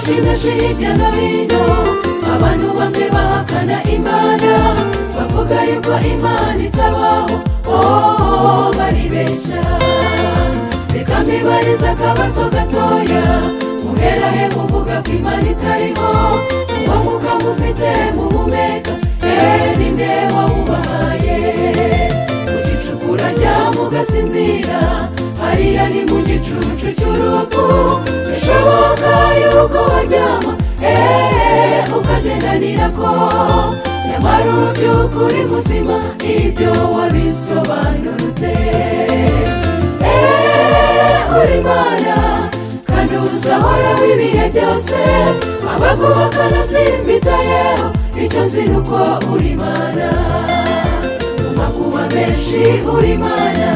zimeje hirya no hino abantu bamwe bahakana imana bavuga yuko imana itabaho oh, baribeshya reka mbibariza akabazo gatoya muhera he muvuga ko imana itariho uwo mwuka mufite muhumeka eh ni nde wawubahaye mu gicukura rya mugasinzira hariya ni mu gicucu cy'urupfu bishoboka yuko waryama eh ukagendanira ko nyamara uby'ukuri muzima ibyo wabisobanurutse eh uri imana kandi uzahoraho ibihe byose abaguhakana simbitayeho icyo nzi ni uko uri imana mu makuba menshi uri imana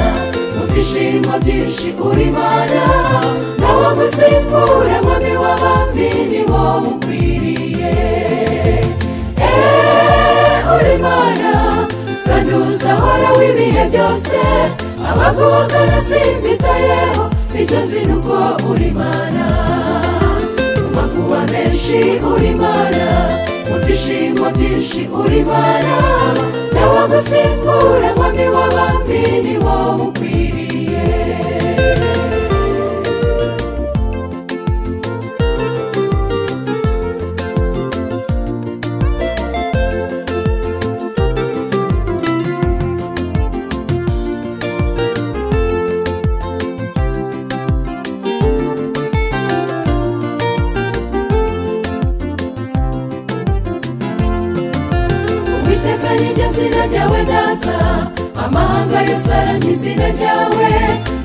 mu byishimo byinshi uri imana nawo gusimbura mu miwabambi ni wo mukwiriye Eh, uri imana kandi uzahora w'ibihe byose abaguhakana simbitayeho icyo nzi ni uko uri imana mu makuba menshi uri imana mu byishimo byinshi uri imana nawo gusimbura mwami w'abami ni wo mukwiriye uwiteka niryo zina ryawe data amahanga yose aramye izina ryawe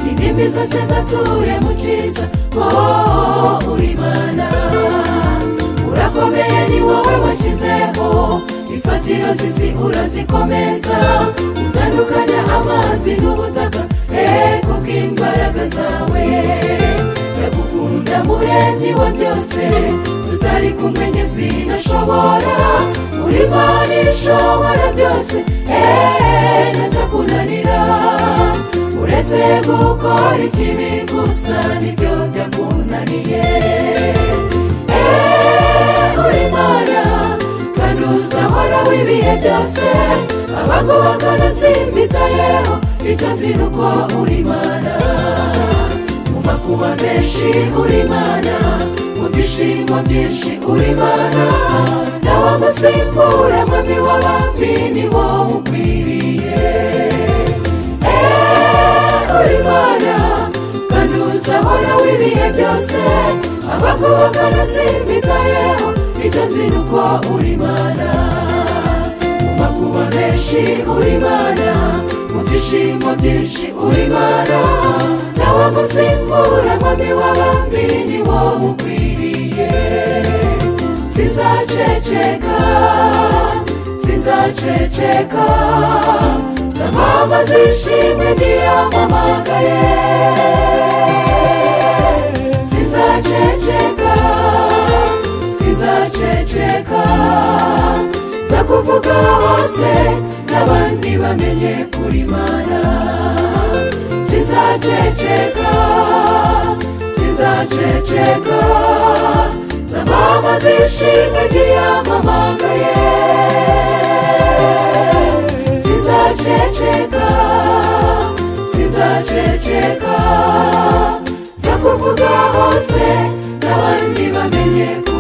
indimi zose zature mu cyiza oh, uri imana urakomeye ni wowe washyizeho imfatiro z'isi urazikomeza utandukanya amazi n'ubutaka eh kubw'imbaraga zawe ndagukunda muremyi wa byose tutari kumwe njye sinashobora uri imana ishobora byose eee ntacyakunanira uretse gukora ikibi gusa nibyo byakunaniye eee uri imana kandi uzahora w'ibihe byose abaguhakana simbitayeho icyo nzi ni uko uri imana mu makuba menshi uri imana mu byishimo byinshi uri imana nawo gusimbura mwami w'abami ni wo ukwiriye Eh, uri imana kandi uzahora w'ibihe byose abaguhakana simbitayeho icyo nzi ni uko uri imana mu makuba menshi uri imana mu byishimo byinshi uri imana nawo gusimbura mwami w'abami ni wo ukwiriye sinzaceceka sinzaceceka zamama zishimye ntiyamamagaye sinzaceceka sinzaceceka nza kuvuga hose n'abandi bamenye kuri mana sinzaceceka sinzaceceka zamama zishimye ntiyamamagaye sinzaceceka sinzaceceka nza kuvuga hose n'abandi bamenye kuri